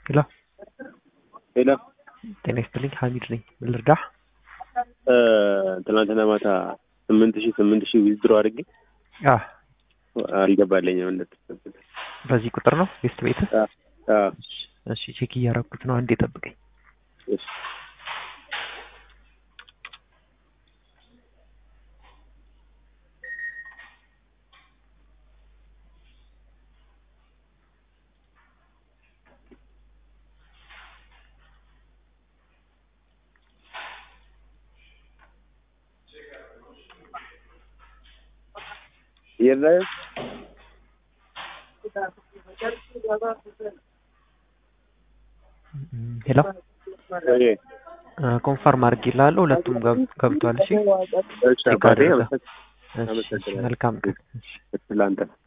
ሄሎ ሄሎ ጤና ይስጥልኝ ሀሚድ ነኝ ምን ልርዳህ ትናንትና ማታ ስምንት ሺህ ስምንት ሺህ ዊዝድሮ አድርጌ አህ አልገባለኝም እንደተሰበሰበ በዚህ ቁጥር ነው ቤስት ቤት አዎ እሺ ቼክ እያረኩት ነው አንዴ ጠብቀኝ እሺ የለም ሄሎ ኮንፈርም አድርጌልሃለሁ ሁለቱም ገብ- ገብቷል እሺ እሺ አባቴ አድርገው። አመሰግ- እሺ፣ እሺ አመሰግናለሁ። መልካም ቀን እሺ ለአንተ